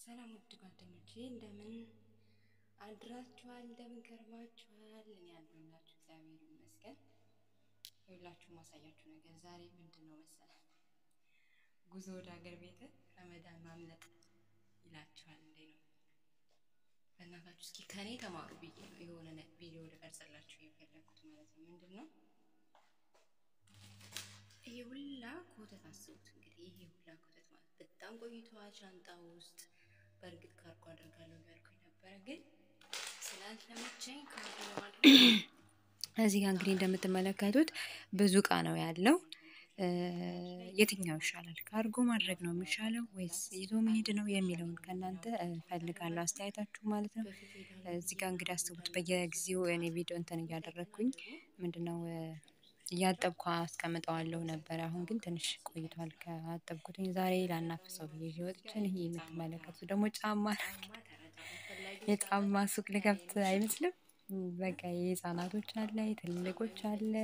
ሰላም ውድ ጓደኞቼ እንደምን አድራችኋል? እንደምን ከርማችኋል? እኔ ያለሁላችሁ እግዚአብሔር ይመስገን። ሁላችሁ ማሳያችሁ ነገር ዛሬ ምንድን ነው መሰላል? ጉዞ ወደ ሀገር ቤት ረመዳን ማምለጥ ይላችኋል እንዴ ነው። በእናታችሁ እስኪ ከኔ ተማሩ ብዬ ነው የሆነ ቪዲዮ ልቀርጽላችሁ የፈለግኩት ማለት ነው። ምንድን ነው ይሄ ሁላ ኮተት አስቡት እንግዲህ ይሄ ሁላ ኮተት ማለት በጣም ቆይተዋል ሻንጣ ውስጥ በእርግጥ ካርጎ አደርጋለሁ እያልኩኝ ነበረ፣ ግን ስላልተመቸኝ ካርጎ ለማድረግ እዚህ ጋር እንግዲህ እንደምትመለከቱት ብዙ እቃ ነው ያለው። የትኛው ይሻላል? ካርጎ ማድረግ ነው የሚሻለው ወይስ ይዞ መሄድ ነው የሚለውን ከእናንተ እፈልጋለሁ አስተያየታችሁ ማለት ነው። እዚህ ጋር እንግዲህ አስቡት በየጊዜው እኔ ቪዲዮ እንትን እያደረግኩኝ ምንድነው እያጠብኩ አስቀምጠዋለሁ ነበረ። አሁን ግን ትንሽ ቆይቷል ከአጠብኩትኝ። ዛሬ ላናፍሰው ብዬ ይዤ ወጥቼን ይሄ የምትመለከቱት ደግሞ ጫማ የጫማ ሱቅ ልከፍት አይመስልም። በቃ የህፃናቶች አለ፣ የትልልቆች አለ።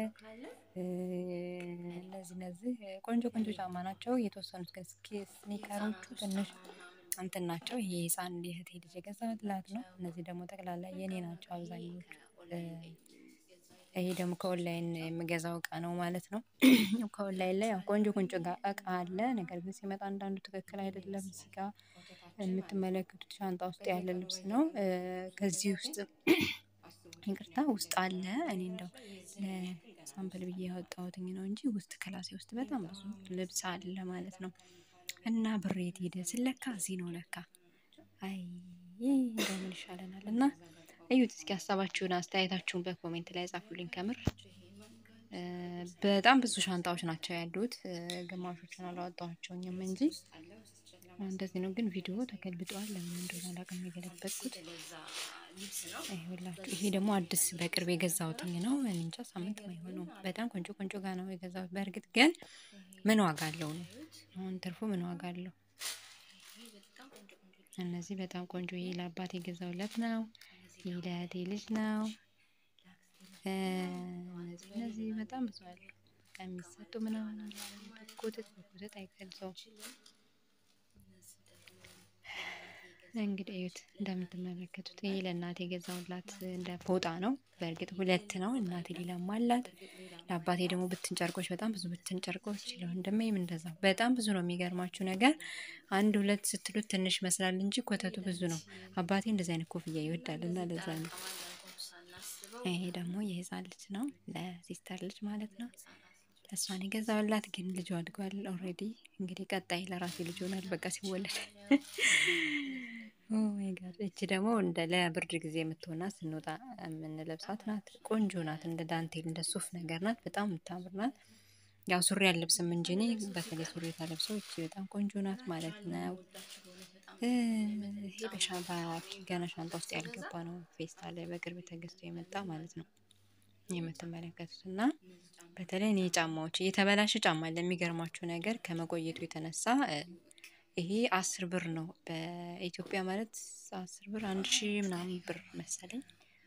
እነዚህ እነዚህ ቆንጆ ቆንጆ ጫማ ናቸው። የተወሰኑት ግን ስኒከሮቹ ትንሽ እንትን ናቸው። ይሄ ህፃን የእህቴ ልጅ የገዛሁላት ነው። እነዚህ ደግሞ ጠቅላላ የኔ ናቸው አብዛኞቹ። ይሄ ደግሞ ከኦንላይን የምገዛው እቃ ነው ማለት ነው። ከኦንላይን ላይ ያው ቆንጆ ቆንጆ እቃ አለ። ነገር ግን ሲመጣ አንዳንዱ ትክክል አይደለም። እዚህ ጋር የምትመለከቱት ሻንጣ ውስጥ ያለ ልብስ ነው። ከዚህ ውስጥ ይቅርታ ውስጥ አለ። እኔ እንደው ለሳምፕል ብዬ ያወጣሁትኝ ነው እንጂ ውስጥ ክላሴ ውስጥ በጣም ብዙ ልብስ አለ ማለት ነው። እና ብሬት ሄደ ስለካ እዚህ ነው ለካ። አይ እንደምን ይሻለናል እና እዩት እስኪ ሀሳባችሁን አስተያየታችሁን በኮሜንት ላይ ጻፉልኝ። ከምር በጣም ብዙ ሻንጣዎች ናቸው ያሉት። ግማሾችን አላወጣኋቸውኝም እንጂ እንደዚህ ነው። ግን ቪዲዮ ተገልብጧል። ለምን እንደሆነ አላውቅም የገለበጥኩት። ይኸውላችሁ ይሄ ደግሞ አዲስ በቅርብ የገዛሁትኝ ነው። እኔ እንጃ ሳምንት አይሆነው። በጣም ቆንጆ ቆንጆ ጋ ነው የገዛሁት። በእርግጥ ግን ምን ዋጋ አለው ነው አሁን ትርፉ ምን ዋጋ አለው? እነዚህ በጣም ቆንጆ ይሄ ለአባት የገዛሁለት ነው። ይህ ለእህቴ ልጅ ነው። እነዚህ እነዚህ በጣም ብዙ አሉ። በቃ የሚሰጡ ምናምን ኮተት በኮተት አይገልጸውም። እንግዲህ እዩት እንደምትመለከቱት ይሄ ለእናቴ የገዛሁላት እንደ ፎጣ ነው። በእርግጥ ሁለት ነው። እናቴ ሌላም አላት። ለአባቴ ደግሞ ብትን ጨርቆች በጣም ብዙ ብትን ጨርቆች ለወንድሜም እንደዛ በጣም ብዙ ነው። የሚገርማችሁ ነገር አንድ ሁለት ስትሉት ትንሽ ይመስላል እንጂ ኮተቱ ብዙ ነው። አባቴ እንደዚህ አይነት ኮፍያ ይወዳል እና ለዛ ነው። ይሄ ደግሞ የህፃን ልጅ ነው፣ ለሲስተር ልጅ ማለት ነው። እሷን የገዛሁላት ግን ልጁ አድጓል ኦልሬዲ። እንግዲህ ቀጣይ ለራሴ ልጅ ሆናል በቃ ሲወለድ። እቺ ደግሞ እንደ ለብርድ ጊዜ የምትሆናት ስንወጣ የምንለብሳት ናት። ቆንጆ ናት። እንደ ዳንቴል እንደ ሱፍ ነገር ናት። በጣም የምታምር ናት። ያው ሱሪ አልለብስም እንጂ እኔ በተለይ ሱሪ ታለብሰው እቺ በጣም ቆንጆ ናት ማለት ነው። ይሄ በሻምፓ ገና ሻንጣ ውስጥ ያልገባ ነው። ፌስታል ላይ በቅርብ ተገዝቶ የመጣ ማለት ነው የምትመለከቱት እና በተለይ እኔ ጫማዎች የተበላሸ ጫማ ለሚገርማችሁ ነገር ከመቆየቱ የተነሳ ይሄ አስር ብር ነው በኢትዮጵያ ማለት አስር ብር አንድ ሺህ ምናምን ብር መሰለኝ።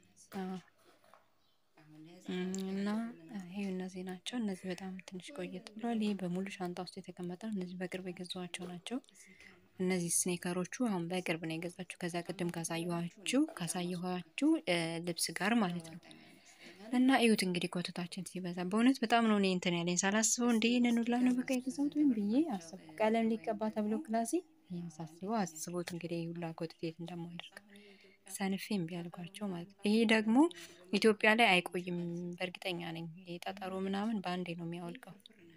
እና ይሄ እነዚህ ናቸው። እነዚህ በጣም ትንሽ ቆየት ብሏል። ይሄ በሙሉ ሻንጣ ውስጥ የተቀመጠ ነው። እነዚህ በቅርብ የገዛኋቸው ናቸው። እነዚህ ስኔከሮቹ አሁን በቅርብ ነው የገዛችሁ። ከዛ ቅድም ካሳየኋችሁ ካሳየኋችሁ ልብስ ጋር ማለት ነው። እና እዩት እንግዲህ ኮተታችን ሲበዛ በእውነት በጣም ነው እኔ እንትን ያለኝ ሳላስበው እንደ ይህንን ሁላ ነው በቃ የገዛሁት ወይም ብዬ አስብኩ። ቀለም ሊቀባ ተብሎ ክላሴ ይህን ሳስበው አስቦት እንግዲህ ሁላ ኮተት የት እንደማደርግ ሰንፌ እምቢ አልኳቸው ማለት ነው። ይሄ ደግሞ ኢትዮጵያ ላይ አይቆይም በእርግጠኛ ነኝ። ይሄ ጠጠሩ ምናምን በአንዴ ነው የሚያወልቀው።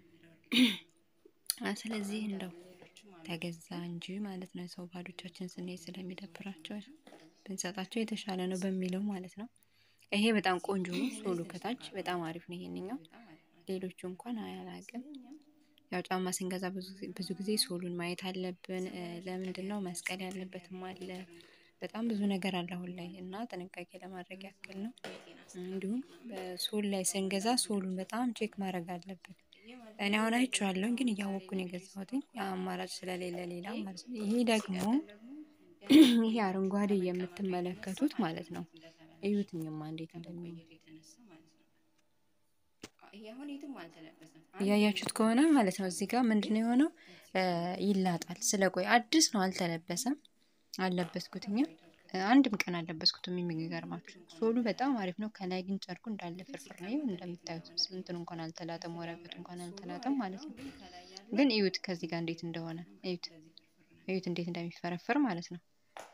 ስለዚህ እንደው ተገዛ እንጂ ማለት ነው። ሰው ባዶቻችን ስንሄድ ስለሚደብራቸው ብንሰጣቸው የተሻለ ነው በሚለው ማለት ነው። ይሄ በጣም ቆንጆ ነው። ሶሉ ከታች በጣም አሪፍ ነው። ይሄንኛው ሌሎቹ እንኳን አያላቅም። ያው ጫማ ስንገዛ ብዙ ጊዜ ሶሉን ማየት አለብን። ለምንድን ነው መስቀል ያለበትም አለ። በጣም ብዙ ነገር አለ አሁን ላይ እና ጥንቃቄ ለማድረግ ያክል ነው። እንዲሁም በሶል ላይ ስንገዛ ሶሉን በጣም ቼክ ማድረግ አለብን። እኔ አሁን አይቼዋለሁ ግን እያወቅኩን የገዛሁትኝ አማራጭ ስለሌለ ሌላ ማለት ነው። ይሄ ደግሞ ይሄ አረንጓዴ የምትመለከቱት ማለት ነው። እዩትኝማ እንዴት እንደሚሆን እያያችሁት ከሆነ ማለት ነው። እዚህ ጋር ምንድን ነው የሆነው? ይላጣል። ስለቆይ አዲስ ነው አልተለበሰም። አልለበስኩትኝም። አንድም ቀን አልለበስኩትም። የሚገርማችሁ ሶሉ በጣም አሪፍ ነው። ከላይ ግን ጨርቁ እንዳለ ፍርፍር ነው። እንደምታዩት እንትን እንኳን አልተላጠም፣ ወረቀቱ እንኳን አልተላጠም ማለት ነው። ግን እዩት ከዚህ ጋር እንዴት እንደሆነ እዩት፣ እዩት እንዴት እንደሚፈረፈር ማለት ነው።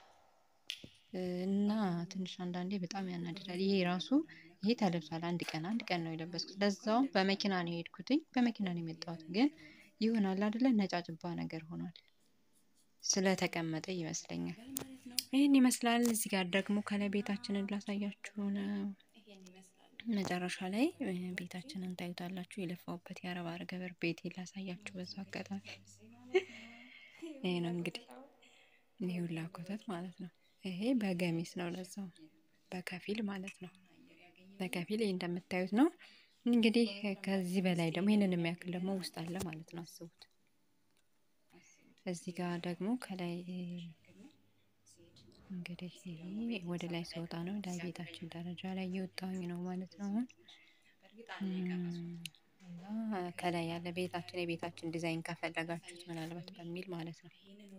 እና ትንሽ አንዳንዴ በጣም ያናድዳል። ይሄ ራሱ ይሄ ተለብሷል። አንድ ቀን አንድ ቀን ነው የለበስኩት። ለዛውም በመኪና ነው የሄድኩትኝ። በመኪና ነው የመጣሁት። ግን ይሆናል አይደለ ነጫጭባ ነገር ሆኗል። ስለተቀመጠ ይመስለኛል። ይህን ይመስላል። እዚህ ጋር ደግሞ ከላይ ቤታችንን ላሳያችሁ ነው። መጨረሻ ላይ ቤታችንን ታዩታላችሁ። የለፋውበት የአረብ ገበር ቤቴ ላሳያችሁ በዛ አጋጣሚ። ይሄ ነው እንግዲህ ይህ ሁላ ኮተት ማለት ነው። ይሄ በገሚስ ነው ለዛው በከፊል ማለት ነው። በከፊል ይህ እንደምታዩት ነው። እንግዲህ ከዚህ በላይ ደግሞ ይህንን የሚያክል ደግሞ ውስጥ አለ ማለት ነው። አስቡት። እዚህ ጋር ደግሞ ከላይ እንግዲህ ወደ ላይ ስወጣ ነው ላይ ቤታችን ደረጃ ላይ እየወጣሁኝ ነው ማለት ነው። አሁን እና ከላይ ያለ ቤታችን የቤታችን ዲዛይን ከፈለጋችሁት ምናልባት በሚል ማለት ነው።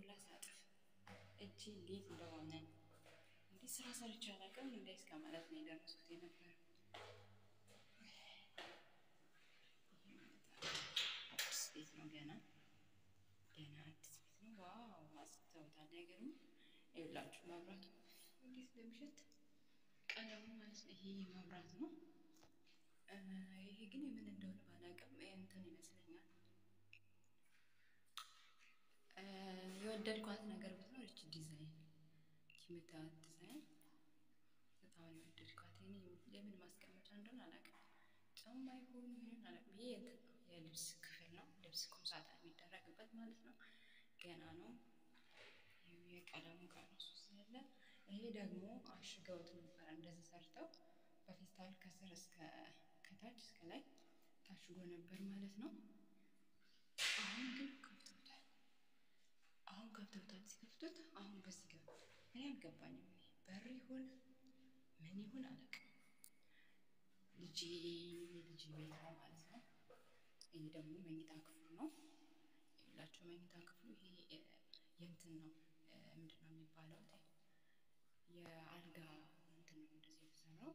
ስራ ሰርቼ አላውቅም እንደ እስከ ማለት ነው የደረስኩት የነበረ ቤት ነው። ገና ገና አዲስ ቤት ነው። ዋው አስተውታል። አይገርምም? ይኸውላችሁ መብራቱ እንዴት እንደሚሸት ቀለሙ ማለት ነው። ይሄ መብራት ነው። ይሄ ግን የምን እንደሆነ ባላውቅም እንትን ይመስለኛል። የወደድኳት ነገር ብትኖር እቺ ዲዛይን የምታዩት ዲዛይን በጣም የወደድኳት። የምን ማስቀመጫ እንደሆነ አላውቅም። ጫማ ይሁን ይሁን አላውቅም። ይሄ እንትን ነው የልብስ ክፍል ነው። ልብስ ቁም ሳጥን የሚደረግበት ማለት ነው። ገና ነው። የቀለሙ ከነሱ ስላለ ይሄ ደግሞ አሽገውት ነበረ እንደዚህ ሰርተው በፌስታል ከስር እስከ ከታች እስከ ላይ ታሽጎ ነበር ማለት ነው። አሁን ግን ከፍተውታል። አሁን ከፍተውታል። ሲከፍቱት አሁን በዚህ ጋር እኔ አልገባኝም። በር ይሁን ምን ይሁን አላውቅም። ልጄ ልጅ ቤት ነው ማለት ነው። ይህ ደግሞ መኝታ ክፍሉ ነው። የሁላቸው መኝታ ክፍሉ ይሄ የእንትን ነው ምንድን ነው የሚባለው? የአልጋ እንትን ነው እንደዚህ የተሰራው።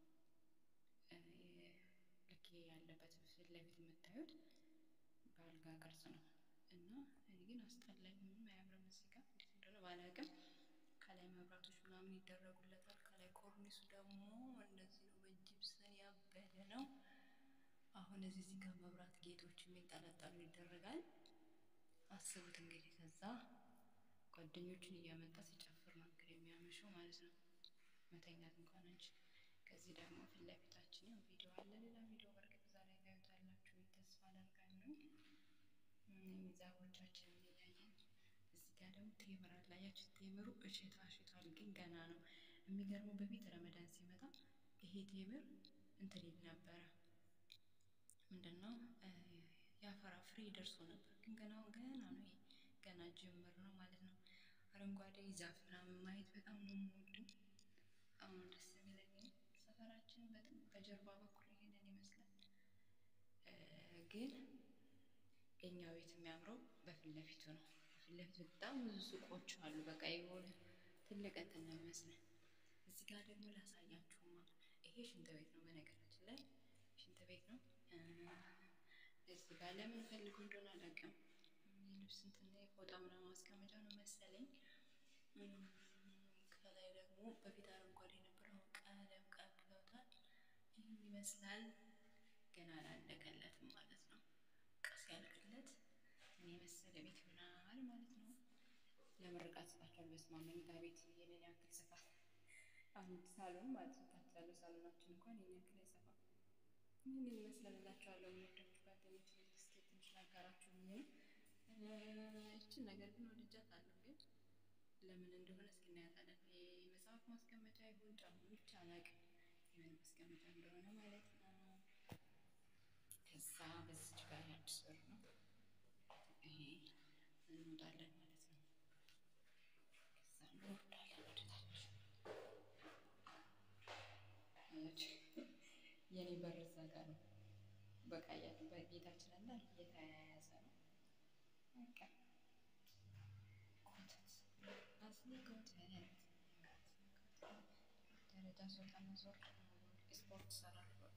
ልክ ያለበት ፊት ለፊት የምታዩት በአልጋ ቅርጽ ነው እና እኔ ግን አስጠላኝ። ምንም አያምርም። እዚህ ጋር እንዴት እንደሆነ ባላውቅም ከላይ መብራቶች ምናምን ይደረጉለታል። ከላይ ኮርኒሱ ደግሞ እንደዚህ ነው፣ በጂፕሰን ያበደ ነው። አሁን እዚህ እዚህ ጋር መብራት ጌጦች የሚንጠለጠሉ ይደረጋል። አስቡት እንግዲህ ከዛ ጓደኞቹን እያመጣ ሲጨፍር ነው እንግዲህ የሚያመሸው ማለት ነው። መተኛት እንኳን አንቺ ከዚህ ደግሞ ፊት ለፊታችን ያው ቪዲዮ አለ። ሌላ ቪዲዮ በርግጥ ዛሬ ታዩታላችሁ ተስፋ አደርጋለሁ። ዛፎቻችንን እያየን እዚህ ጋር ደግሞ ቴምር አለ። አያችሁ ቴምሩ እሽታ እሽቷል፣ ግን ገና ነው። የሚገርመው በፊት ረመዳን ሲመጣ ይሄ ቴምር እንትን ይል ነበረ ምንድን ነው ያፈራ ፍሬ ደርሶ ነበር፣ ግን ገና ገና ነው። ይሄ ገና ጅምር ነው ማለት ነው። አረንጓዴ ዛፍ ምናምን ማየት በጣም ነው የምወደው። በጣም ነው ደስ የሚለኝ። ሰፈራችን በጣም በጀርባ በኩል ይሄንን ይመስላል። ግን የኛ ቤት የሚያምረው በፊት ለፊቱ ነው። በፊት ለፊቱ በጣም ብዙ ሱቆች አሉ። በቃ የሆነ ትልቅ እንትን ነው የሚመስለን። እዚህ ጋር ደግሞ ላሳያችሁማ። ይሄ ሽንት ቤት ነው በነገራችን ላይ ሽንት ቤት ነው። እዚህ ጋር ለምን ፈልጎ እንደሆነ አላውቅም። የልብስ እንትን የፎጣ ምናምን ማስቀመጫ ነው መሰለኝ። ከላይ ደግሞ በፊት አረንጓዴ የነበረው ቀለም ቀብተውታል። ይህን ይመስላል። ገና አላለቀለትም ማለት ነው። ቀስ ያልቅለት እኔ የመሰለ ቤት ይሆናል ማለት ነው። ለምርቃት ስጣቸዋል። በስመ አብ መኝታ ቤት የኔን ያክል ስፋት አንድ ሳሎን ማለት ነው። ታች ያለው ሳሎናችን እንኳን የኔን ያክል አይሰፋም። ምን ይመስላል እላችኋለሁ። የሚወዳችሁ ጓደኞች እስኪ ትንሽ ላጋራችሁ ብዬ ነው። ይችን ነገር ግን ወድጃታለሁ፣ ግን ለምን እንደሆነ እስኪ እናያታለን። የመጽሐፍ ማስቀመጫ ይሁን ጫማዎች አላውቅም፣ የምን ማስቀመጫ እንደሆነ ማለት ነው። ከዛ በዚች ጋር የአዲስ በር ነው። ይሄ እንወጣለን ማለት ነው። ከዛ እንወርዳለን ወደታች። የኔ በር እዛ ጋር ነው። በቃ በጌታችን አለ የተያያዘ ነው። በቃ ኮተት ደረጃ ስወጣና ዞር ስፖርት እሰራለሁ። በቃ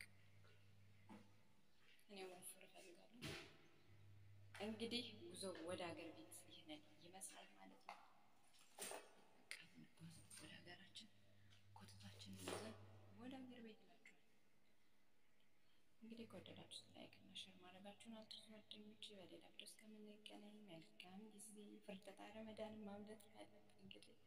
እኔ መወፈር እፈልጋለሁ። እንግዲህ ጉዞ ወደ ሀገር ቤት ይህንን ይመስላል ማለት ነው። በቃ እንጓዝ ወደ ሀገራችን ኮተታችንን ይዘን ወደ ሀገር ቤት እላችኋለሁ። እንግዲህ ከወደዳችሁት ላይክ እና ሼር ማድረጋችሁን አትርሱ ጓደኞቼ። በሌላ ቪዲዮ እስከምንገናኝ መልካም ጊዜ። ፍርደታ ረመዳንን ማምለጥ ያለብን እንግዲህ